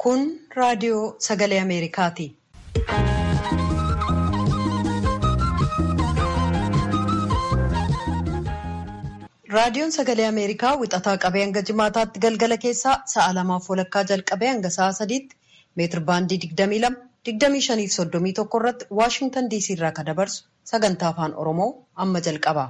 Kun raadiyoo sagalee Ameerikaati. Raadiyoon sagalee Ameerikaa wixataa qabee hanga jimaataatti galgala keessaa sa'a lamaaf walakkaa jalqabee hanga sa'a sadiitti meetir baandii 22, 25 fi 31 irratti Waashingtan DC irraa kan dabarsu sagantaa afaan Oromoo amma jalqaba.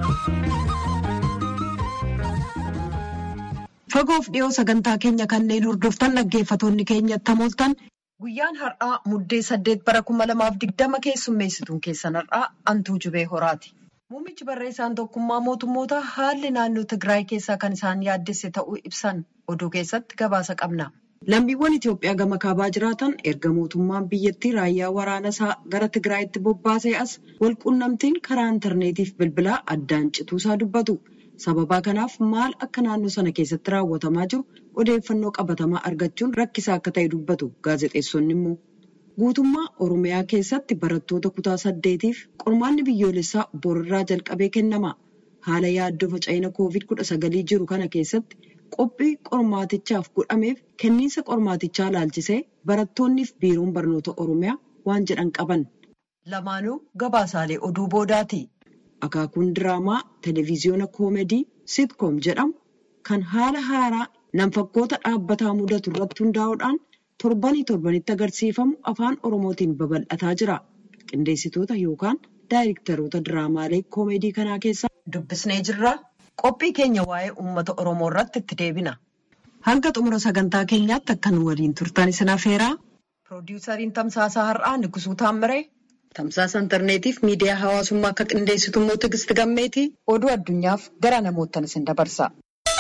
Fagoof dhiyoo sagantaa keenya kanneen hordoftan dhaggeeffatoonni keenya tamooltan guyyaan har'aa muddee saddeet bara kuma lamaaf digdama keessummeessituun keessan har'aa antuu jubee horaati. Muummichi barreessaan tokkummaa mootummoota haalli naannoo Tigraay keessaa kan isaan yaaddesse ta'uu ibsan oduu keessatti gabaasa qabna. Lammiiwwan Itoophiyaa gama kaabaa jiraatan erga mootummaan biyyattii raayyaa waraana isaa gara Tigraayitti bobbaasee as walquunnamtiin karaa intarneetiif bilbilaa addaan cituusaa dubbatu. Sababa kanaaf maal akka naannoo sana keessatti raawwatamaa jiru odeeffannoo qabatamaa argachuun rakkisaa akka ta'e dubbatu gaazexeessonni immoo. Guutummaa Oromiyaa keessatti barattoota kutaa saddeetiif qormaanni biyyoolessaa borirraa jalqabee kennama. Haala yaaddoo faca'ina koovid kudha sagalii jiru kana keessatti qophii qormaatichaaf godhameef kenniinsa qormaatichaa laalchisee barattoonniif biiroon barnoota Oromiyaa waan jedhan qaban. Lamaanuu gabaasaalee oduu boodaati. Akaakuun diraamaa televezyiyoona koomedii sitkoom jedhamu kan haala haaraa nam-fakkoota dhaabbataa mudatu irratti hundaa'uudhaan torbanii torbanitti agarsiifamu afaan oromootiin babal'ataa jira. Qindeessitoota yookaan daayirektaroota diraamaalee koomedii kanaa keessaa dubbisnee jirra. Qophii keenya waa'ee uummata oromoo irratti itti deebina. Hanga xumura sagantaa keenyaatti akka nu waliin turtan isin affeeraa. Piroodyusariin Tamsaasaa Har'aa Nigusuu Taammiree. Tamsaasa intarneetiif miidiyaa hawaasummaa akka qindeessitu immoo Tigisti Gammeetii oduu addunyaaf gara namoottan isin dabarsa.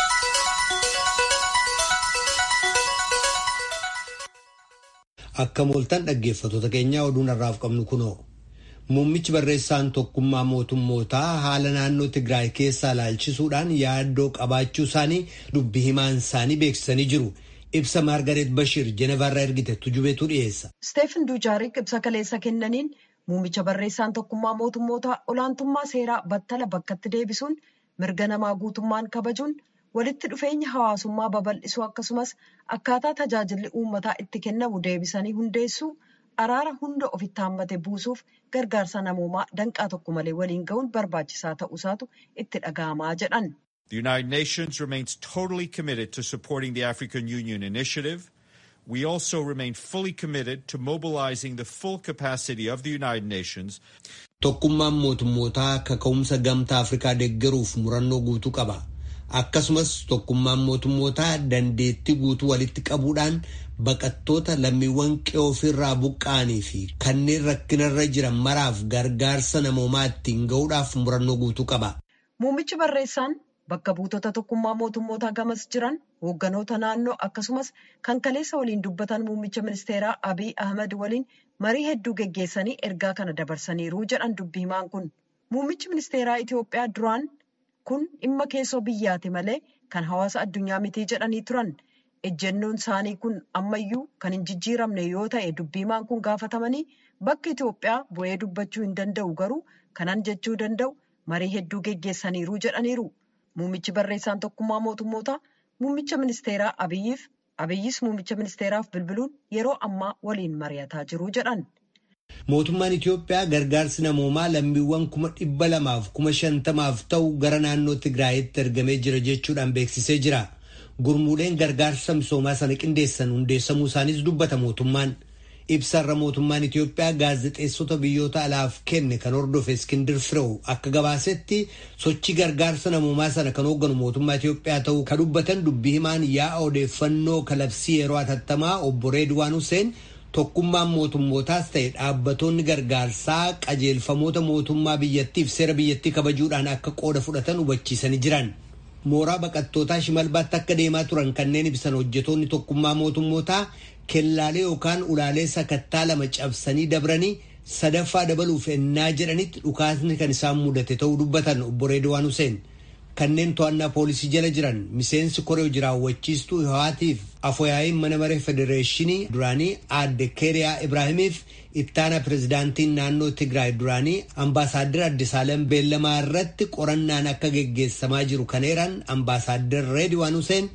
Akka mooltan dhaggeeffattoota keenyaa oduun har'aaf qabnu kunoo. Muummichi barreessaan tokkummaa mootummootaa haala naannoo Tigraay keessaa ilaalchisuudhaan yaaddoo qabaachuu isaanii dubbii himaan isaanii beeksisanii jiru. Ibsa Maargareet Bashir Jenevaarraa ergite tujubeetu dhiyeessa. Steefan Duujaarik ibsa kaleessa kennaniin muummicha barreessaan tokkummaa mootummootaa olaantummaa seeraa battala bakkatti deebisuun mirga namaa guutummaan kabajuun walitti dhufeenya hawaasummaa babal'isuu akkasumas akkaataa tajaajilli uummataa itti kennamu deebisanii hundeessuu araara hunda ofitti hammate buusuuf gargaarsa namoomaa danqaa tokko malee waliin ga'uun barbaachisaa ta'uusaatu itti dhaga'amaa jedhan. The United Nations remains totally committed to supporting the African Union initiative. We also remain fully committed to mobilizing the full capacity of the United Nations. Tokkummaan mootummootaa kaka'umsa gamtaa Afrikaa deeggaruuf murannoo guutuu qaba. Akkasumas tokkummaan mootummootaa dandeettii guutuu walitti qabuudhaan baqattoota lammiiwwan qe'oo ofirraa buqqa'anii fi kanneen rakkinarra jiran maraaf gargaarsa namoomaa ittiin ga'uudhaaf murannoo guutuu qaba. Muummichi barreessaan bakka buutota tokkummaa mootummootaa gamas jiran hoogganoota naannoo akkasumas kan kaleessa waliin dubbatan muummicha ministeeraa Abiy Ahmed waliin marii hedduu geggeessanii ergaa kana dabarsaniiru jedhan dubbii himaan kun. Muummichi ministeeraa Itoophiyaa duraan kun dhimma keessoo biyyaati malee kan hawaasa addunyaa mitii jedhanii turan. Ejjennoon isaanii kun ammayyuu kan hin jijjiiramne yoo ta'e dubbii himaan kun gaafatamanii bakka Itoophiyaa bu'ee dubbachuu hin danda'u garuu kanan jechuu danda'u marii hedduu geggeessaniiru jedhaniiru. Muummichi barreessaan tokkummaa mootummootaa muummicha ministeeraa Abiyyiif Abiyyis muummicha ministeeraaf bilbiluun yeroo ammaa waliin mari'ataa jiru jedhan. Mootummaan Itoophiyaa gargaarsi namoomaa lammiiwwan kuma dhibba lamaaf kuma shantamaaf ta'u gara naannoo Tigraayitti ergamee jira jechuudhaan beeksisee jira. Gurmuuleen gargaarsa misoomaa sana qindeessan hundeessamuu isaaniis dubbata mootummaan. Ibsarra mootummaan Itoophiyaa gaazexeessota biyyoota alaaf kenne kan hordofe Iskindir Firew akka gabaasetti sochii gargaarsa namoomaa sana kan hoogganu mootummaa Itoophiyaa ta'uu kan dubbatan dubbii himaan yaa'a odeeffannoo kalabsii yeroo hatattamaa obbo Reedwaan Hussein tokkummaan mootummootaas ta'e dhaabbattoonni gargaarsaa qajeelfamoota mootummaa biyyattiif seera biyyattii kabajuudhaan akka qooda fudhatan hubachiisanii jiran. Mooraa baqattootaa shimalbaatti akka deemaa turan kanneen ibsan hojjetoonni tokkummaa mootummootaa kellaalee yookaan ulaalee sakattaa lama cabsanii dabranii sadaffaa dabaluuf ennaa jedhanitti dhukaasni kan isaan mudate ta'uu dubbatan obbo Reedwaan Hussein. Kanneen to'annaa poolisii jala jiran miseensi koree jiraawwachiistuu Hawaatiif afooyaa'iin mana maree federeeshinii duraanii aadde Keeriyaa Ibraahimiif ittaana pirezidaantiin naannoo Tigraay duraanii ambaasaaddar Addisaalem Beellamaa irratti qorannaan akka geggeessamaa jiru kan eeran ambaasaaddar Reedwaan Hussein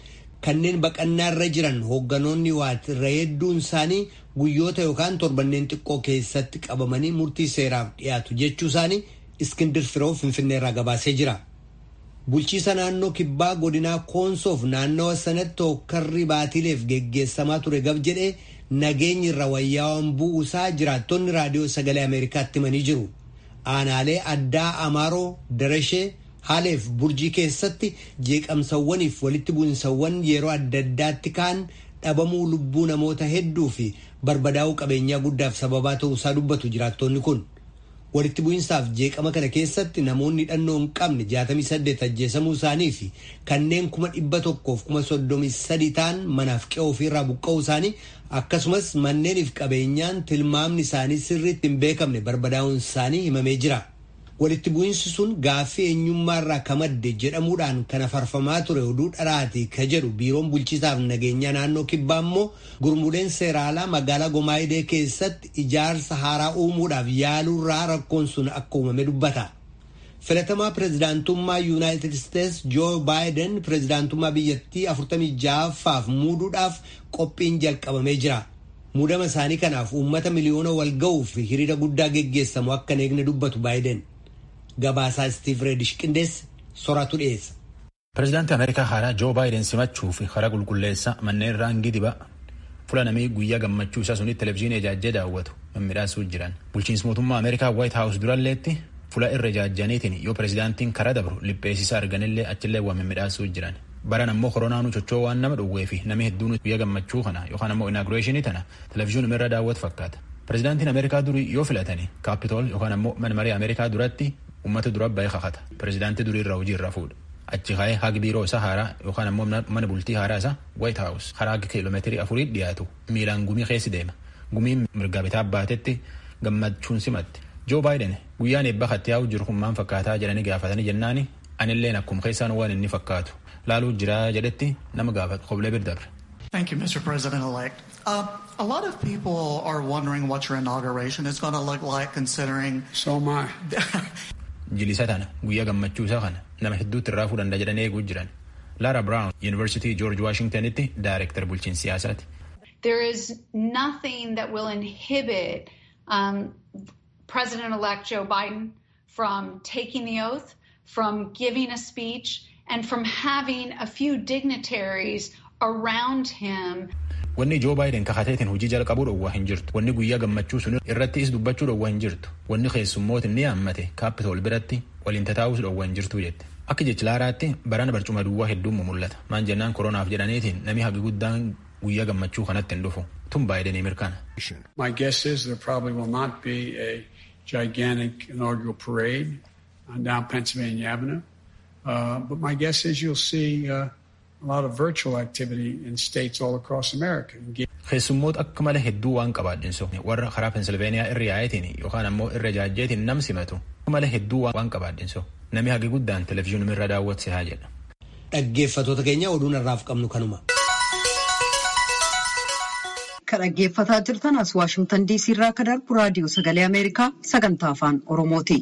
kanneen baqannaa irra jiran hoogganoonni waat irra hedduun isaanii guyyoota yookaan torbanneen xiqqoo keessatti qabamanii murtii seeraaf dhiyaatu jechuu isaanii iskindir firoo finfinnee irraa gabaasee jira. bulchiisa naannoo kibbaa godinaa koonsoof naannawa sanatti hokkarri baatiileef geggeessamaa ture gab jedhee nageenyi irra wayyaawaan bu'uusaa jiraattonni raadiyoo sagalee ameerikaatti himanii jiru. aanaalee addaa amaaroo darashee haaleef burjii keessatti jeeqamsawwaniif walitti bu'insawwan yeroo adda addaatti kaan dhabamuu lubbuu namoota hedduu fi barbadaa'uu qabeenyaa guddaaf sababaa ta'uusaa dubbatu jiraattonni kun. walitti bu'insaaf jeeqama kana keessatti namoonni hidhannoo hin qabne 68 ajjeesamuu isaanii fi kanneen kuma dhibba tokkoof kuma soddomii sadii ta'an manaaf qe'oo ofiirraa buqqa'uu isaanii akkasumas manneeniif qabeenyaan tilmaamni isaanii sirriitti hin beekamne barbadaa'uun isaanii himamee jira. walitti bu'insi sun gaaffii eenyummaa irraa ka madde jedhamuudhaan kana farfamaa ture oduu dharaati ka jedhu biiroon bulchiisaaf nageenyaa naannoo kibbaa immoo gurmuuleen seeraalaa magaalaa gomaayidee keessatti ijaarsa haaraa uumuudhaaf yaaluurraa rakkoon sun akka uumame dubbata. filatamaa pirezidaantummaa yuunaayitid isteets joo baayiden pirezidaantummaa biyyattii 46ffaaf muuduudhaaf qophiin jalqabamee jira. muudama isaanii kanaaf uummata miliyoona wal ga'uu fi hiriira guddaa geggeessamu akka hin eegne dubbatu baayiden. gabaasaa Steve Redish qindeesse soratu dhiyeessa. Pireezidaantii Ameerikaa haaraa Joo Baayiden simachuu fi karaa qulqulleessa manneen raangii dibaa fuula namii guyyaa gammachuu isaa sunitti televezyiinii ijaajjee daawwatu mimmiidhaasuu jiran. Bulchiinsi mootummaa Ameerikaa Waayit Haawus duralleetti fuula irra ijaajjaniitiin yoo pireezidaantiin karaa dabru lipheessisaa arganillee achillee waa mimmiidhaasuu jiran. Baran ammoo koronaanu chochoo waan nama dhowwee fi namni hedduun guyyaa gammachuu kana yookaan ammoo inaagureeshinii tana televezyiinii irra daawwatu fakkaata. Pireezidaantiin Ameerikaa durii yoo filatani kaapitool yookaan ammoo mana marii Ameerikaa duratti uummata dura bahee kakata pireezidaantii durii irraa hojii irraa fuudha achi ka'ee hagi biiroo isaa haaraa yookaan ammoo mana bultii haaraa isaa waayit haawus karaa kiiloomeetirii afurii dhiyaatu miilaan gumii keessi deema gumiin mirga bitaa baatetti gammachuun simatti joo baayiden guyyaan eebba kattiyaa'u jiru kun maal fakkaataa jedhanii gaafatanii jennaani anilleen akkuma keessaan waan inni fakkaatu laaluu jiraa jedhetti nama gaafatu qoblee bir dabre. Thank you, Mr. President-elect. Uh, a lot of people are wondering what your inauguration is going to look like considering... So am I. jilisa tana guyyaa gammachuu isaa kana nama hedduutti irraa fuudhan jedhanii eeguu jiran laara brown yuunivarsitii joorj waashingtanitti daayirektar bulchiinsa siyaasaati. There is nothing that will inhibit um, President-elect Joe Biden from taking the oath, from giving a speech, and from having a few dignitaries around him. Wanni Joo Baayiden kakateetiin hojii jalqabuu dhowwaa hin jirtu. Wanni guyyaa gammachuu sun irratti is dubbachuu dhowwaa hin jirtu. Wanni keessummoota inni yaammate kaapitool biratti waliin tataa'uus dhowwaa hin jirtu jette. Akka jechi laaraatti barana barcuma duwwaa hedduun mul'ata. Maan jennaan koronaaf jedhaniitiin namni hagi guddaan guyyaa gammachuu kanatti hin dhufu. Tun Baayidenii mirkana. My guess is there probably will not be a gigantic inaugural parade on down Pennsylvania Avenue. Uh, but my guess is you'll see uh, a lot of virtual activity in states all across America. Keessummoota akka malee hedduu waan qabaadhinsu warra karaa Pensilveeniyaa irra yaa'eetiin yookaan ammoo irra jaajjeetiin nam simatu akka malee hedduu waan qabaadhinsu namni hagi guddaan televezyiinii irra daawwatse haa jedha. Dhaggeeffattoota keenya oduun irraaf qabnu kanuma. Kan dhaggeeffataa jirtan as Waashingtan DC irraa kan darbu raadiyoo sagalee Ameerikaa sagantaa afaan Oromooti.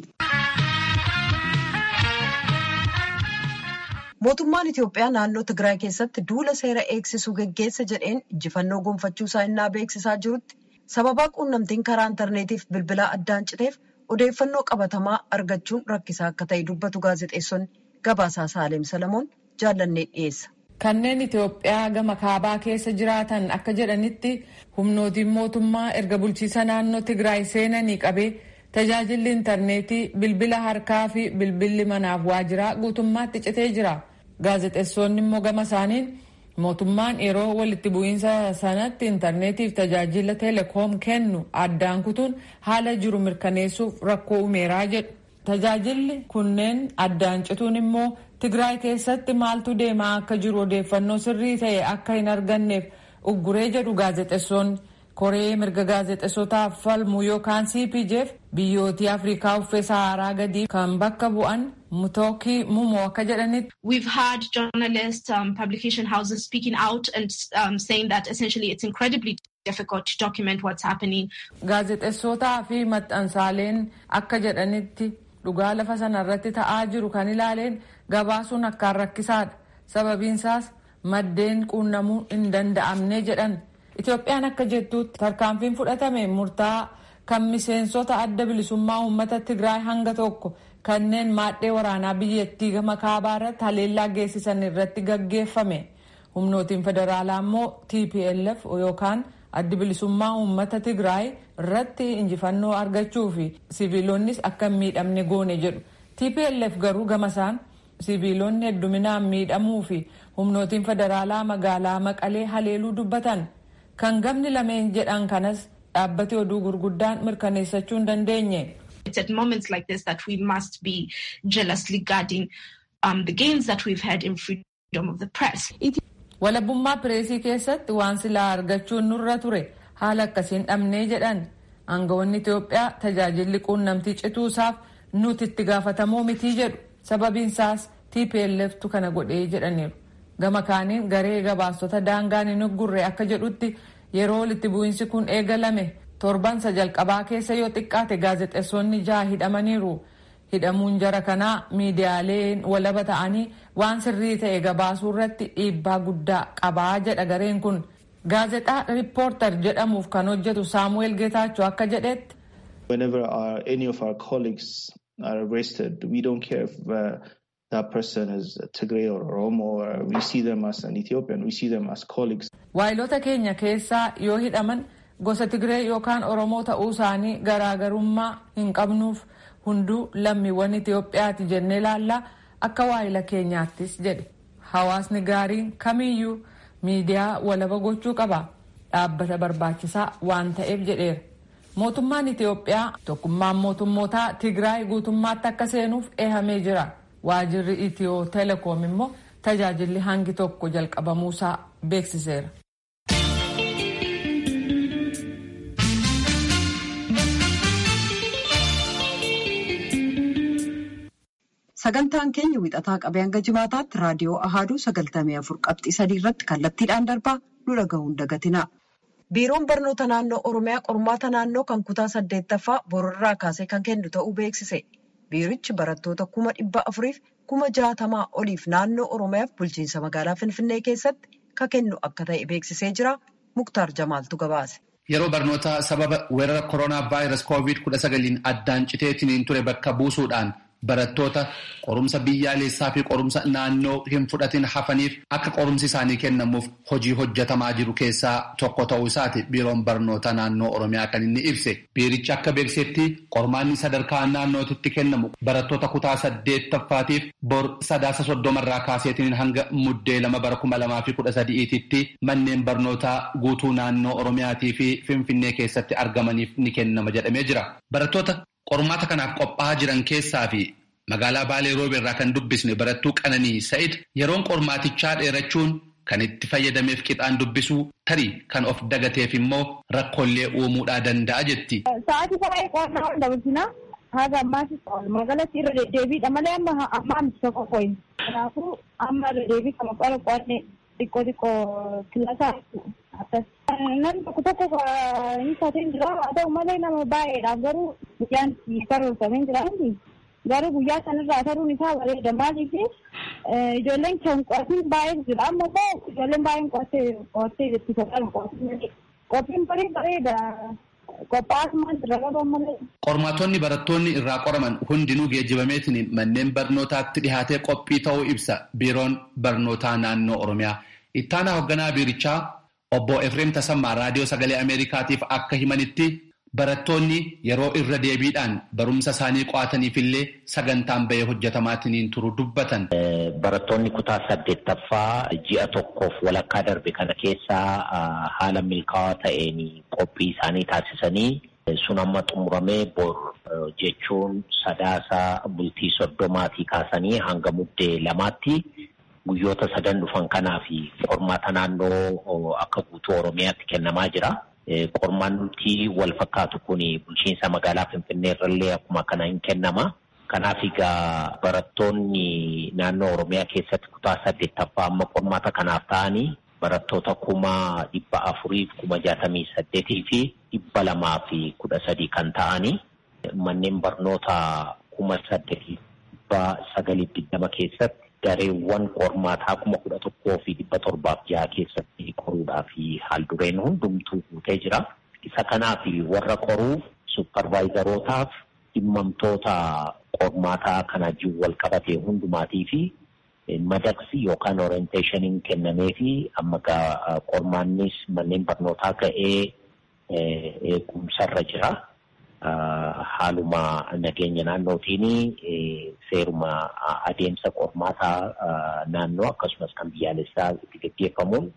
Mootummaan Itoophiyaa naannoo Tigraay keessatti duula seera eegsisuu geggeessa jedheen injifannoo gonfachuu isaa innaa beeksisaa jirutti sababaa quunnamtiin karaa intarneetiif bilbilaa addaan citeef odeeffannoo qabatamaa argachuun rakkisaa akka ta'e dubbatu gaazexeessonni gabaasaa Saaleem Salamoon jaallannee dhiyeessa. Kanneen Itoophiyaa gama kaabaa keessa jiraatan akka jedhanitti humnootiin mootummaa erga bulchiisa naannoo Tigraay seenanii qabee tajaajilli intarneetii bilbila harkaa fi bilbilli manaaf waajiraa guutummaatti citee jira. Gaazexeessonni immoo gama isaaniin mootummaan yeroo walitti bu'iinsa sanatti intarneetiif tajaajila teleekoom kennu addaan kutuun haala jiru mirkaneessuuf rakkoo uumeeraa jedhu. Tajaajilli kunneen addaan cituun immoo Tigraay keessatti maaltu deemaa akka jiru odeeffannoo sirrii ta'e akka hin arganneef ugguree jedhu gaazexeessonni. koree mirga gaazexeessotaaf falmu yookaan cpjf biyyootii afrikaa uffee saharaa gadii kan bakka bu'an mutooki mumoo akka jedhanitti. We've had journalists, um, publication houses speaking out and um, saying that essentially it's incredibly difficult to document what's happening. Gaazexeessotaa fi maxxansaaleen akka jedhanitti dhugaa lafa sana irratti ta'aa jiru kan ilaaleen gabaasuun akkaan rakkisaadha. Sababiinsaas maddeen quunnamuu hin danda'amne jedhan itoophiyaan akka jettuutti tarkaanfiin fudhatame murtaa kan miseensota adda bilisummaa uummata tigraay hanga tokko kanneen maadhee waraanaa biyyattii gama kaabaa irratti haleellaa geessisan irratti gaggeeffame humnootiin federaalaa immoo tplf yookaan addi bilisummaa uummata tigraay irratti injifannoo argachuu fi siviilonnis akka hin miidhamne goone jedhu tplf garuu gamasaan siviilonni hedduminaan miidhamuu fi humnootiin federaalaa magaalaa maqalee haleeluu dubbatan kan gamni lameen jedhan kanas dhaabbati oduu gurguddaan mirkaneessachuu hin dandeenye. It's at moments like this that we must be jealously guarding um, the gains that we've had in freedom of the press. Walabummaa pireesii keessatti waan silaa argachuun nurra ture haala akkasiin dhabnee jedhan aangawoonni Itoophiyaa tajaajilli quunnamtii cituusaaf nuti itti gaafatamoo mitii jedhu sababiinsaas TPLFtu kana godhee jedhaniiru. Gama kaaniin garee gabaastota daangaan hin uggurre akka jedhutti yeroo walitti bu'iinsi kun eegalame torbansa jalqabaa keessa yoo xiqqaate gaazexeessonni jaha hidhamaniiru. hidhamuun jara kanaa miidiyaaleen walaba ta'anii waan sirrii ta'e gabaasuu irratti dhiibbaa guddaa qabaa jedha gareen kun gaazexaa riippoortar jedhamuuf kan hojjetu saamu'eel geetaachoo akka jedhetti. Whenever our, any of our colleagues are arrested, we don't care if uh, that person is Tigray or Oromo, or we see them as an Ethiopian, we see them as colleagues. Waayilota keenya keessaa yoo hidhaman gosa Tigree yookaan Oromoo ta'uu isaanii garaagarummaa hin qabnuuf hunduu lammiiwwan Itoophiyaati jennee ilaallaa akka waayila keenyaattis jedhe. Hawaasni gaariin kamiyyuu miidiyaa walaba gochuu qaba. Dhaabbata barbaachisaa waan ta'eef jedheera. Mootummaan Itoophiyaa tokkummaan mootummootaa Tigraay guutummaatti akka seenuuf eehamee jira. Waajirri Itiyoo Telekoom immoo tajaajilli hangi tokko jalqabamuusaa beeksiseera. Sagantaan keenya wixataa qabee hanga jimaataatti raadiyoo Ahaaduu sagaltamii afur qabxii sadii irratti kallattiidhaan darbaa nu dhaga'uun dagatina. Biiroon barnoota naannoo Oromiyaa qormaata naannoo kan kutaa saddeettaffaa bororraa kaasee kan kennu ta'uu beeksise. Biirichi barattoota kuma dhibba afuriif kuma jaatamaa oliif naannoo Oromiyaaf bulchiinsa magaalaa Finfinnee keessatti kan kennu akka ta'e beeksisee jira. Muktaar Jamaaltu gabaase. Yeroo barnoota sababa weerara koronaa vaayirasii koovid kudha sagaliin addaan citeetiin ture bakka buusuudhaan barattoota qorumsa biyyaalessaa fi qorumsa naannoo hin fudhatin hafaniif akka qorumsi isaanii kennamuuf hojii hojjetamaa jiru keessaa tokko ta'uu isaati biiroon barnoota naannoo oromiyaa kan inni ibse biirichi akka beeksetti qormaanni sadarkaa naannootitti kennamu barattoota kutaa saddeettaffaatiif bor sadaasa soddomarraa kaaseetiin hanga muddee lama bara kuma lamaa fi kudha sadi'iititti manneen barnootaa guutuu naannoo oromiyaatii fi finfinnee keessatti argamaniif ni kennama jedhamee jira barattoota qormaata kanaaf qophaa'aa jiran keessaa fi magaalaa baalee roobe irraa kan dubbisne barattuu qananii sa'id yeroon qormaatichaa dheerachuun kan itti fayyadameef qixaan dubbisuu tarii kan of dagateef immoo rakkoolee uumuudhaa danda'a jetti. Sa'aatii baay'ee qo'annaa waan dabalsinaa haga ammaas magaalatti irra deddeebiidha malee amma amma amti tokko qoyin. Kanaafuu amma irra deebii kama qola qo'anne xiqqoo xiqqoo kilasaa akkas. Namni tokko tokko hin taateen jira haa ta'u malee nama baay'eedhaaf garuu guyyaan karoorfamee jira garuu guyyaa sanarraa taruun isaa bareeda maaliif ijoolleen kan qo'atiin baay'ee jira amma immoo ijoolleen baay'een qo'attee qo'attee jetti kan qo'atiin qophiin barii bareeda qophaa'asumaan irra qaban malee. Qormaatonni barattoonni irraa qoraman hundinuu geejjibameetiin manneen barnootaatti dhihaatee qophii ta'uu ibsa biiroon barnootaa naannoo Oromiyaa. Ittaanaa hoogganaa biirichaa obbo Efreem Tasammaa raadiyoo sagalee Ameerikaatiif akka himanitti barattoonni yeroo irra deebiidhaan barumsa isaanii qo'ataniifillee sagantaan bahee hojjetamaatiin turu dubbatan. Barattoonni kutaa saddeettaffaa ji'a tokkoof walakkaa darbe kana keessaa haala milkaa'aa ta'een qophii isaanii taasisanii sun amma xumuramee bor jechuun sadaasa bultii soddomaatii kaasanii hanga muddee lamaatti guyyoota sadan dhufan kanaa fi qormaata naannoo akka guutuu Oromiyaatti kennamaa jira. Qormaanni wal fakkaatu kun bulchiinsa magaalaa Finfinnee irrallee akkuma kana hin kennama. Kanaaf egaa barattoonni naannoo Oromiyaa keessatti kutaa saddeettaffaa amma qormaata kanaaf ta'anii barattoota kuma dhibba afurii kuma jaatamii saddeetii fi dhibba lamaa fi kudha sadii kan ta'anii manneen barnoota kuma saddeetii dhibba sagalii digdama keessatti dareewwan qormaataa kuma kudha tokkoo fi dhibba torbaaf jaha keessatti qoruudhaa fi haaldureen hundumtuu guutee jira. Isa kanaaf warra qoruu supparvaayizarootaaf dhimmamtoota qormaataa kana wajjin wal qabate hundumaatii fi madaqsi yookaan orienteeshiniin kennamee fi amma qormaannis manneen barnootaa ga'ee eegumsarra jira. Haaluma nageenya naannootiin seeruma adeemsa qormaataa naannoo akkasumas kan biyyaalessaa itti gaggeeffamuun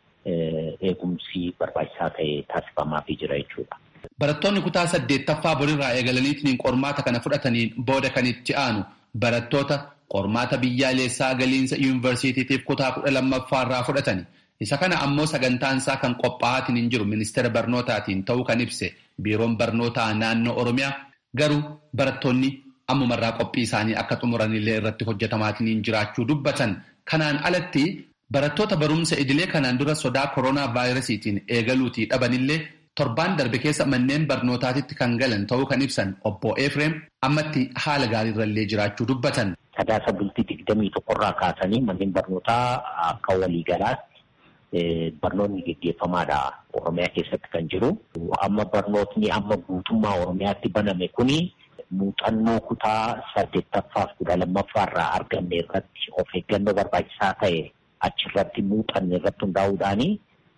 eegumsi barbaachisaa ta'e taasifamaafii jira jechuudha. Barattoonni kutaa saddeettaffaa borirraa eegalaniitiin qormaata kana fudhataniin booda kan itti aanu barattoota qormaata biyyaalessaa galiinsa yuunivarsiitiitiif kutaa kudha lammaffaarraa fudhatani. Isa kana ammoo sagantaansaa kan qophaa'aatiin hin jiru ministeera barnootaatiin ta'uu kan ibse biiroon barnootaa naannoo Oromiyaa garuu barattoonni ammumarraa qophii isaanii akka xumuranillee irratti hojjetamaatiin jiraachuu dubbatan. Kanaan alatti barattoota barumsa idilee kanaan dura sodaa koronaa vaayirasiitiin eegaluutii dhabanillee torbaan darbe keessa manneen barnootaatitti kan galan ta'uu kan ibsan obbo Efreem ammatti haala gaariirrallee jiraachuu dubbatan. Sadaasa bultii digdamii tokkorraa kaasanii manneen barnootaa akka waliigalaatti barnoonni gaggeeffamaadha Oromiyaa keessatti kan jiru. Amma barnootni amma guutummaa Oromiyaatti baname kuni muuxannoo kutaa saddeettaffaaf kudha lammaffaarraa arganne irratti of eeggannoo barbaachisaa ta'e achirratti muuxanne irratti hundaa'uudhaani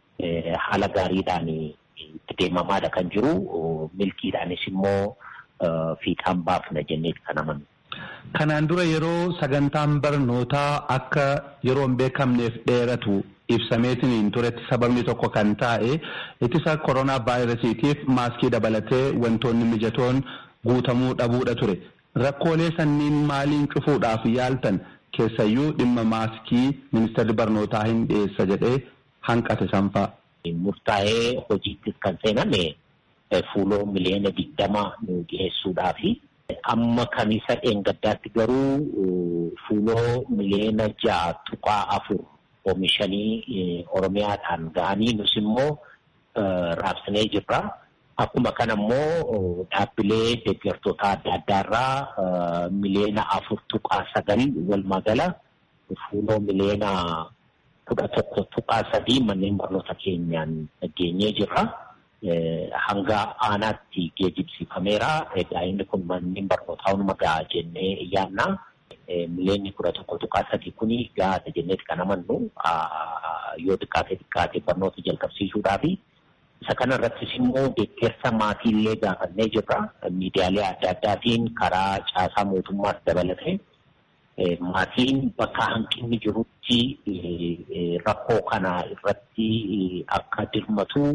haala gaariidhaan itti deemamaadha kan jiru. Milkiidhaanis immoo fiixaan baafna jenneeti kan amanu. Kanaan dura yeroo sagantaan barnootaa akka yeroo hin beekamneef dheeratu ibsameetiin turetti sababni tokko kan taa'e ittisa koronaa vaayirasiitiif maaskii dabalatee wantoonni mijatoon guutamuu dhabuudha ture. Rakkoolee sanniin maaliin cufuudhaaf yaaltan keessayyuu dhimma maaskii ministeerri barnootaa hin dhiyeessa jedhee hanqate sanfaa. Murtaa'ee hojiittis kan seename fuuloo miliyoona digdama nu dhiyeessuudhaafi. Amma kan isa dheengaddaatti garuu fuuloo miliyoona ja'a tuqaa afur oomishanii Oromiyaadhaan ga'anii nus immoo raabsinee jirra. Akkuma kana immoo dhaabbilee deeggartoota adda addaarraa miliyoona afur tuqaa sagal walumaa gala fuuloo miliyoona kudha tokko tuqaa sadii manneen barnoota keenyaan geenyee jirra. hanga aanaatti geejibsiifameera. Egaa inni kun manneen barnootaa hunuma gahaa jennee yaadna. Miliyoonni kudha tokko tuqaa sadii kuni gahaadha jenneeti kan amannu yoo xiqqaate xiqqaate barnoota jalqabsiisuudhaafi. Isa kana irrattis immoo deeggarsa maatiillee gaafannee jirra. Miidiyaalee adda addaatiin karaa caasaa mootummaas dabalate. Maatiin bakka hanqinni jirutti rakkoo kana irratti akka dirmatu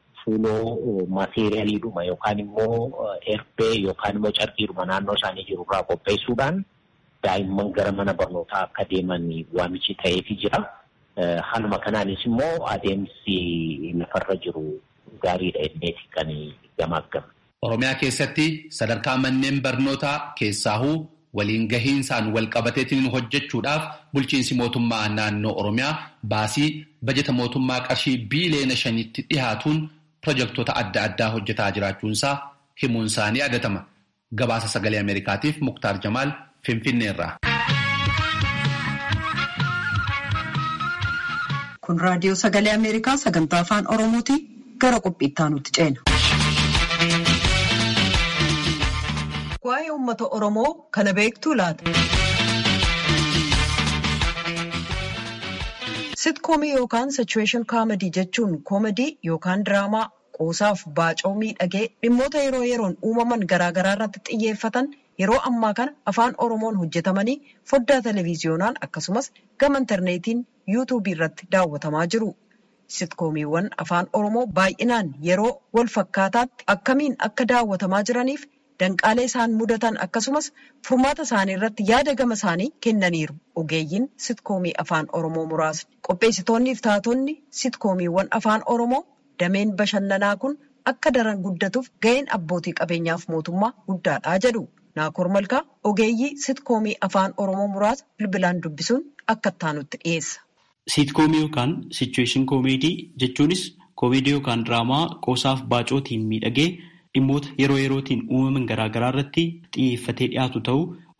fuuloo maateeriyaaliidhuma yookaan immoo erbee yookaan immoo carqiidhuma naannoo isaanii jiru irraa qopheessuudhaan daa'imman gara mana barnootaa akka deeman waamichi ta'eefi jira. Haaluma kanaanis immoo adeemsi lafarra jiru gaariidha jenneeti kan gamaaggamu. Oromiyaa keessatti sadarkaa manneen barnootaa keessaahuu waliin gahiinsaan wal qabateetiin hojjechuudhaaf bulchiinsi mootummaa naannoo Oromiyaa baasii bajeta mootummaa qarshii biiliyoona shanitti dhihaatuun pirojektoota adda addaa hojjetaa jiraachuunsaa himuun isaanii yaadatama. Gabaasa sagalee Ameerikaatiif Muktaar Jamaal Finfinneerraa. Kun raadiyoo sagalee Ameerikaa sagantaa afaan Oromooti gara qophiittaa nutti ceena. Waa'ee uummata Oromoo kana beektuu laata? Sitkoomii yookaan sichuweeshin kaamadii jechuun koomadii yookaan diraamaa qoosaaf baacoo miidhagee dhimmoota yeroo yeroon uumaman garaagaraa irratti xiyyeeffatan yeroo ammaa kana afaan Oromoon hojjetamanii foddaa televiziyoonaan akkasumas gama intarneetiin yuutuubii irratti daawwatamaa jiru. Sitkoomiiwwan afaan Oromoo baay'inaan yeroo wal fakkaataatti akkamiin akka daawwatamaa jiraniif danqaalee isaan mudatan akkasumas furmaata isaanii irratti yaada gama isaanii kennaniiru. Ogeeyyiin sitkoomii afaan Oromoo muraasni. Qopheessitoonni fi taatonni sitkoomiiwwan afaan Oromoo dameen bashannanaa kun akka daran guddatuuf ga'een abbootii qabeenyaaf mootummaa guddaadha jedhu. Naakoor Malkaa ogeeyyii sitkoomii afaan Oromoo muraasa bilbilaan dubbisuun akka ittaanutti dhiyeessa. Siitkoomii yookaan sichuweeshin koomeedii jechuunis koomeedii yookaan diraamaa qoosaaf baacootiin miidhagee dhimmoota yeroo yerootiin uumaman garaagaraa irratti xiyyeeffatee dhiyaatu ta'uu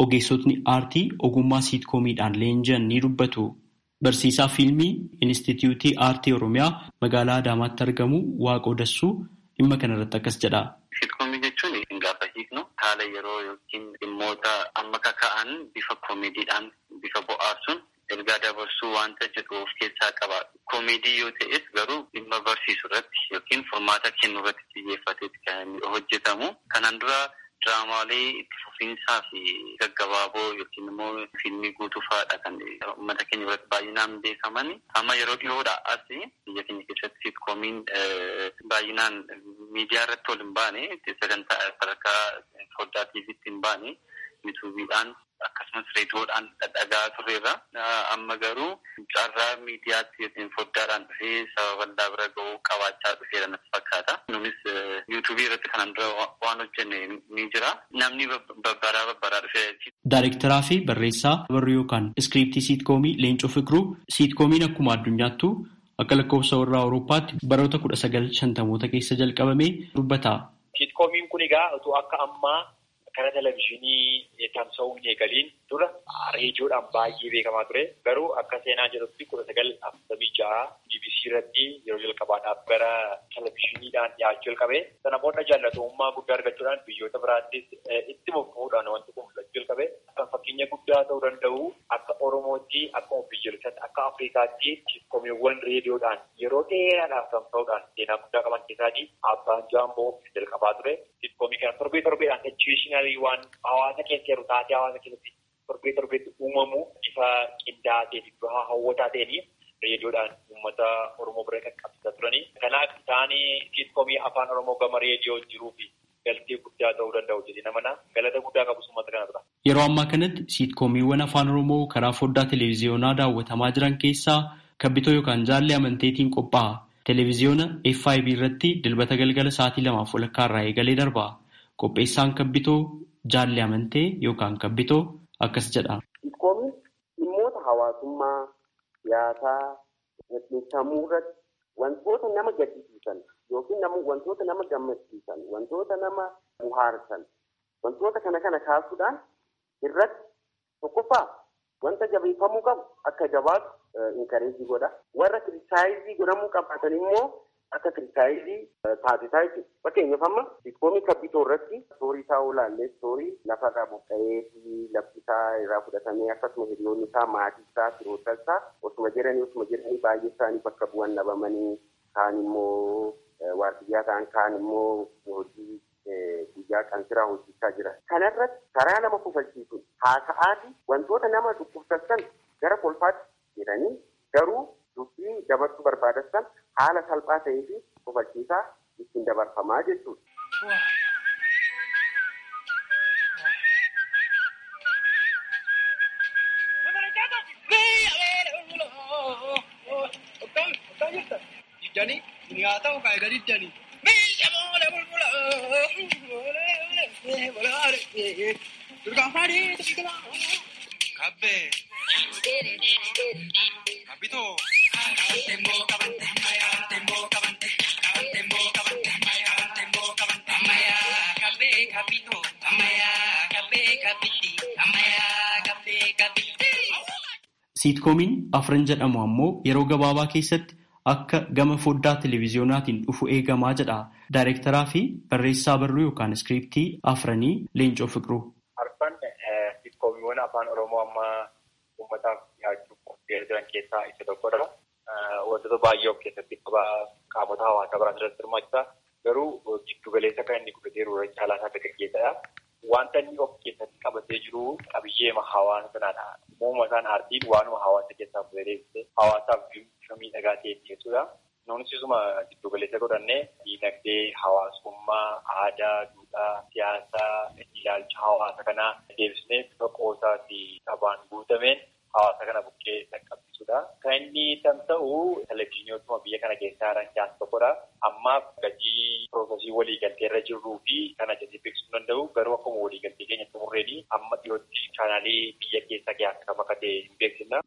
ogeessotni aartii ogummaa siitkoomiidhaan leenji'an ni dubbatu. Barsiisaa fiilmii Inistituutii Aartii Oromiyaa magaalaa Adaamaatti argamu Waaqoo Dassuu dhimma kanarratti akkas jedha. Siitkoomii jechuun gaafa hiiknu haala yeroo yookiin dhimmoota amma kaka'an bifa koomeediidhaan bifa bohaarsuun ergaa dabarsuu wanta jedhu of keessaa qaba. Koomeedii yoo ta'es garuu dhimma barsiisuu irratti yookiin furmaata kennu irratti xiyyeeffateeti kan hojjetamu. Kanaan dura diraamaalee itti fufiinsaa fi gaggabaaboo yookiin immoo fiilmii guutuu fa'aadha kan uummata keenya biratti baay'inaan beekaman. Amma yeroo dhiyoodhaa as biyya keenya keessatti sitkoomiin baay'inaan miidiyaa irratti ol hin baane sagantaa sadarkaa foddaa tiiviitti hin baane yuutuubiidhaan akkasumas reediyoodhaan dhadhagaa turreerra. Amma garuu carraa miidiyaatti yookiin foddaadhaan dhufee saba bal'aa bira ga'uu qabaachaa dhufeera natti fakkaata. Nunis yuutuubii irratti kanaan dura waan hojjenne ni jira. Namni babbaraa babbaraa dhufee. Daayirektaraa fi barreessaa barruu yookaan iskiriiptii siitkoomii Leencoo Fikruu siitkoomiin akkuma addunyaattu akka lakkoofsa warraa Awurooppaatti baroota kudha sagal shantamoota keessa jalqabamee dubbata. Siitkoomiin kun egaa utuu akka ammaa kana televizyiinii tamsa'uu hin eegaliin dura reediyoodhaan baay'ee beekamaa ture. Garuu akka seenaan jedhutti kudha sagal afurtamii ja'a BBC irratti yeroo jalqabaadhaaf gara televizyiiniidhaan dhiyaachuu jalqabe. Sana booda jaallatamummaa guddaa argachuudhaan biyyoota biraattis itti fufuudhaan wanti kun mul'achuu jalqabe. Kan fakkeenya guddaa ta'uu danda'u akka Oromootti, akka biyyoolessaatti, akka Afrikaatti siitkomiiwwan reediyoodhaan yeroo dheeraadhaaf tamsa'uudhaan seenaa guddaa qaban keessaatii abbaan jaamboo jalqabaa ture. Siitkoomii kana torbee torbeedhaan ejuweeshinalii waan hawaasa keessa jiru taatee hawaasa keessatti torbee torbeetti uumamu bifa qindaa'aa ta'e bifa hawwataa ta'een reediyoodhaan uummata Oromoo bira qaqqabsiisaa turanii. Kanaaf isaanii siitkoomii afaan Oromoo gama reediyoo jiruu fi galtee guddaa ta'uu danda'u jedhee namana galata guddaa qabus uummata kana tura. Yeroo ammaa kanatti siitkoomiiwwan afaan Oromoo karaa foddaa televiziyoonaa daawwatamaa jiran keessaa kabbitoo yookaan jaallee amanteetiin qophaa'a. Televiziyoona FIB irratti dilbata galgala sa'aatii lamaaf walakkaa irraa eegalee darba. Qopheessaan kabbitoo jaallee amantee yookaan kabbitoo akkas jedha. Siitkoomii dhimmoota hawaasummaa, siyaasaa, gaggeessamuu irratti wantoota nama gaddisiisan yookiin wantoota nama gammachiisan, wantoota nama bohaarsan, wantoota kana kana kaasuudhaan irratti tokkoffaa wanta jabeeffamuu qabu akka jabaatu inkareejii godha. Warra kiristaayizii godhamuu qabaatan immoo akka kiristaayizii taasisaa jechuudha. Fakkeenyaaf amma siitkoomii kabbitoo irratti soorii isaa olaallee soorii lafarraa buqqa'ee fi lafti isaa irraa fudhatamee akkasuma hiriyoonni isaa maatii isaa firoota isaa osuma jiranii osuma jiranii baay'ee isaanii bakka bu'an dhabamanii kaan immoo waardiyyaa ta'an kaan immoo hojii guyyaa qansiraa hojjechaa jiran. Kanarratti karaa nama kufalchiisuun haasa'aati wantoota nama dhukkubsatan gara kolfaatti jedhanii garuu dubbii dabarsuu barbaadan haala salphaa ta'ee fi kufalchiisaa ittiin dabarfamaa jechuudha. Siitkoomiin afran jedhamu ammoo yeroo gabaabaa keessatti akka gama foddaa televiziyoonaatiin dhufu eegamaa jedha. Daayirektaraa fi barreessaa barruu yookaan iskiriiptii afranii Leencoo Fiqiruu. Arfan siitkoommiiwwan afaan Oromoo amma uummataaf dhiyaachuuf qophiirra jiran keessaa isa tokkodha. Wantoota baay'ee of keessatti qaba qaamota hawaasaa biraan irratti hirmaachisa. Garuu giddu galeessa kan inni godhateeru irra caalaa isaa gaggeessadha. Wanta inni of keessatti qabatee jiru qabiyyeema hawaasa sanaadha. Uumama isaan aartiin waanuma hawaasa keessaa fayyadamte hawaasaaf bifa miidhagaa ta'e dhiyeessudha. Nuunis isuma giddu galeessa godhannee diinagdee, hawaasummaa, aadaa, duudhaa, siyaasaa, ilaalcha hawaasa kanaa deebisnee bifa qoosaa fi qabaan guutameen hawaasa kana bukkee dhaqqabsiisudha. Kan inni tamsa'u televizyiiniiwwan biyya kana keessaa jiran keessaa tokkodha. Ammaaf gatii piroosesii waliigaltee irra jirruu fi kana jedhee beeksisuu danda'u garuu akkuma waliigaltee keenya xumurreedhi amma dhiyootti chaanaalii biyya keessa kee akka bakka ta'e hin beeksisna.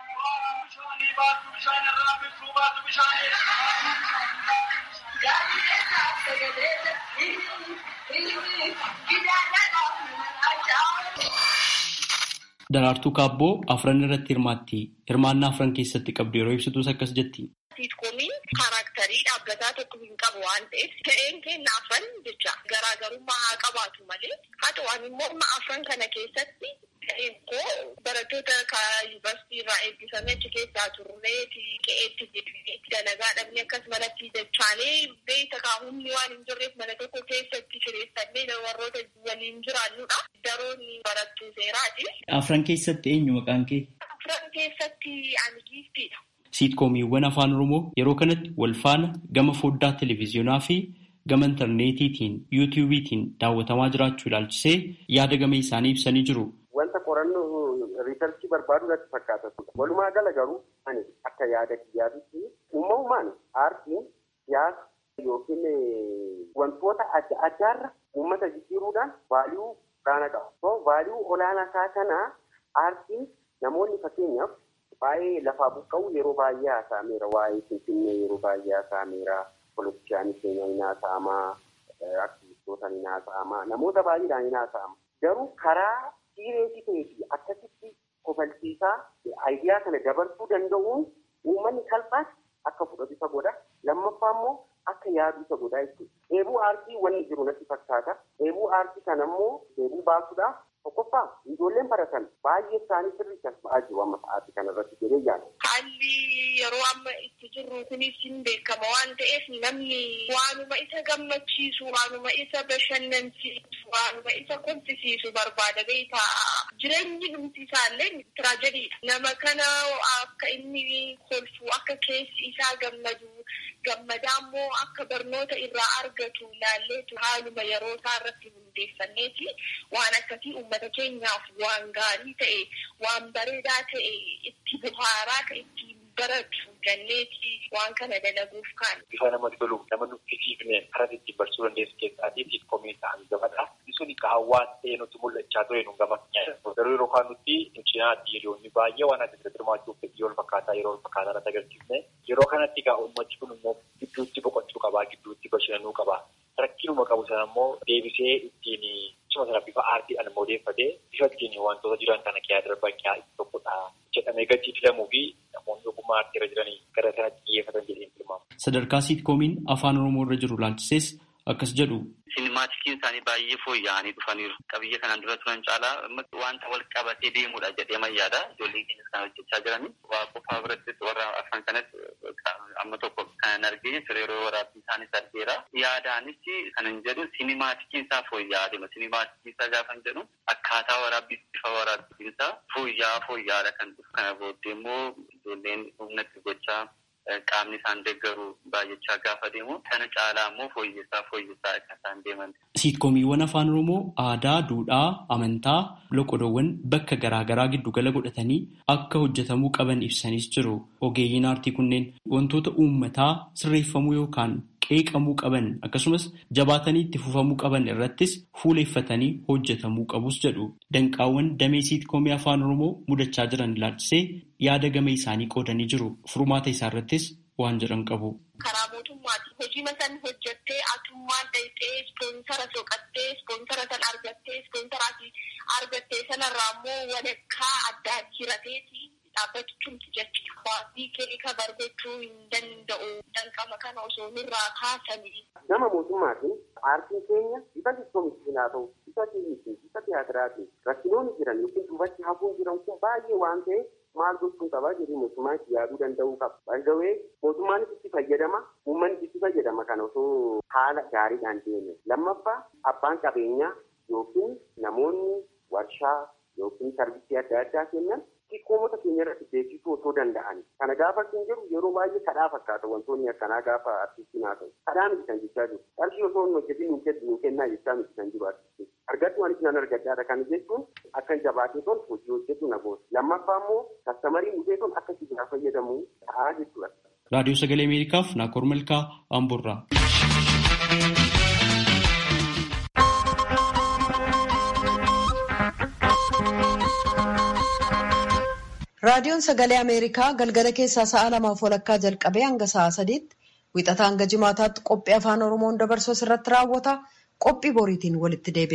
Daraartuu Kaabboo afran irratti hirmaatti. Hirmaannaa afran keessatti qabdu yeroo ibsitus akkas jetti. Siitkomiin kaaraaktarii dhaabbataa tokko hin qabu waan ta'eef ta'een keenya afran jecha garaagarummaa haa qabaatu malee haa ta'u immoo afran kana keessatti ta'een koo barattoota yuunivarsiitii irraa eebbifamee achi keessaa turree qe'eetti itti dalagaa dhabne akkasumalatti dachaanee beekta kaahumni waan hin jirreef mana tokko keessatti kireessannee warroota waliin jiraannudha. Daroon barattuu seeraati. Afran keessatti eenyu maqaan kee? Afran keessatti ani giiftiidha. Siitkomiiwwan afaan Oromoo yeroo kanatti wal faana gama foddaa televezyiyoonaa fi gama intarneetiitiin yuutiyuubiitiin daawwatamaa jiraachuu ilaalchisee yaada gama isaanii ibsanii jiru. Wanta qorannoo riisarchii barbaadu irratti fakkaata. Walumaa gala garuu ani akka yaada kiyyaatitti uumamumaan aartiin siyaasa yookiin wantoota adda addaarra uummata jijjiiruudhaan vaaliyuu olaanaa qaba. So vaaliyuu olaanaa isaa kana aartiin namoonni fakkeenyaaf baay'ee lafaa buqqa'u yeroo baay'ee haasa'ameera. Waa'ee Finfinnee yeroo baay'ee haasa'ameera. Poolitikaanii keenya hin haasa'amaa. Aktivistoota hin haasa'amaa. Namoota baay'eedhaan hin haasa'ama. Garuu karaa siireesii ta'ee fi akkasitti kofalchiisaa aayidiyaa kana dabarsuu danda'uun uummanni salphaatti akka fudhatu isa godha. Lammaffaa immoo akka yaadu isa godha jechuudha. Dheebuu aartii wanni jiru natti fakkaata. Dheebuu aartii kana immoo dheebuu baasuudhaaf tokkoffaa ijoolleen baratan baay'ee isaanii sirrii kan ba'aa jiru amma sa'aatii kana irratti jedhee yaada. Haalli yeroo amma itti jirru kunis hin beekama waan ta'eef namni waanuma isa gammachiisu waanuma isa bashannansiisu waanuma isa kolfisiisu barbaada beekta. Jireenyi dhumti isaallee tiraajediidha. Nama kana akka inni kolfu akka keessi isaa gammadu gammadaa immoo akka barnoota irraa argatu ilaalleetu haaluma yeroo isaa irratti hundeeffanneeti waan akkasii uummata keenyaaf waan gaarii ta'e waan bareedaa ta'e itti buhaaraa ta'e itti baratu ganneeti waan kana dalaguuf kaan. Bifa namatti tolu nama nuffisiifne karaa ittiin barsiisuu dandeessu keessaatii siitkoomii ta'an gabadha. Sun hawaasa ta'ee nutti mul'achaa ture nu gama garuu yeroo kaan nutti cinaatti hiriyoonni baay'ee waan adda adda hirmaachuuf fedhii wal fakkaataa yeroo wal fakkaataa irratti agarsiifne yeroo kanatti egaa uummachi kun immoo gidduutti boqochuu qabaa gidduutti bashannanuu qabaa. Rakkinuma qabu sana immoo deebisee ittiin suma sana bifa aartiidhaan immoo odeeffatee bifa ittiin wantoota jiran kana kiyaa darban kiyaa itti tokkodha jedhamee gatii filamuu fi namoonni ogummaa aartii irra jiranii gara sanatti xiyyeeffatan jedhee tilmaama. Sadarkaa siitkomiin afaan Oromoo irra jiru laalchisees akkas jedhu. Sinimaatikiin isaanii baay'ee fooyya'anii dhufaniiru. Qabiyya kanaan dura turan caalaa wanta wal qabatee deemudha jedhee mayyaadha. Ijoolleen keenyas kan hojjechaa jiranii. Waa qofaa birattis warra afaan kanatti amma tokko kan arginu ture yeroo waraabbii isaanis argeera. Yaadaanis kan hin jedhu sinimaatikiin isaa fooyya'aa deema. Sinimaatikiin isaa gaafa hin jedhu akkaataa waraabbii bifa waraabbiin isaa fooyya'aa fooyya'aadha kan dhufu. Kana booddee immoo ijoolleen humnatti gochaa qaamni isaan deeggaru baay'achaa gaafa deemu kana caalaa immoo fooyyessaa fooyyessaa akka isaan deeman. Siitkomiiwwan afaan Oromoo aadaa, duudhaa, amantaa, loqodoowwan bakka garaagaraa giddugala godhatanii akka hojjetamuu qaban ibsanis jiru. Ogeeyyiin aartii kunneen wantoota uummataa sirreeffamuu yookaan qeeqamuu qaban akkasumas jabaatanii itti fufamuu qaban irrattis fuuleeffatanii hojjetamuu qabus jedhu. Danqaawwan damee siitkoomii afaan Oromoo mudachaa jiran ilaalchisee yaada gama isaanii qoodanii jiru. Furmaata isaarrattis waan jedhan qabu. Karaa mootummaati. Hojii masan hojjettee atummaan dhayxee ispoonsara soqattee ispoonsara san argattee ispoonsaraatii argattee sanarraa immoo walakkaa addaan hirateeti dhaabbachuuti jechuudha. Waasii kee kabar gochuu hin danda'u. Danqama kana osoo nurraa kaasanii. Nama mootummaatiin aartiin keenya bifa diskoomitiin haa ta'u, bifa fiilmiitiin, bifa tiyaatiraatiin rakkinoonni jiran yookiin duubatti hafuun jiran kun baay'ee waan ta'eef maal gochuun qabaa jedhee mootummaan itti yaaduu danda'uu qaba. Baay'ee mootummaanis itti fayyadama, uummannis itti fayyadama kana osoo haala gaariidhaan deeme. Lammaffaa abbaan qabeenyaa yookiin namoonni warshaa yookiin sarvisii adda addaa kennan xiqqoomota keenya irratti beeksisuu osoo danda'an. Kana gaafa kan jiru yeroo baay'ee kadhaa fakkaata wantoonni akkanaa gaafa artistiin haa ta'u. Kadhaa miti kan jechaa jiru. Qarshii osoo hin hojjetin nu kennu nu kennaa jechaa miti kan jiru artistiin. Argadhu waan isaan argadhaadha kan jechuun akka jabaatee ton hojii hojjetu na booda. Lammaffaa immoo kastamariin dhufee ton akka itti fayyadamu ta'aa jechuudha. Raadiyoo Sagalee Ameerikaaf Naakoor Malkaa Amburraa. Raadiyoon Sagalee Ameerikaa galgala keessaa sa'a lamaaf walakkaa jalqabee hanga sa'a sadiitti wixataa hanga jimaataatti qophii afaan Oromoon dabarsu irratti raawwata. Qophii boriitiin walitti deebina.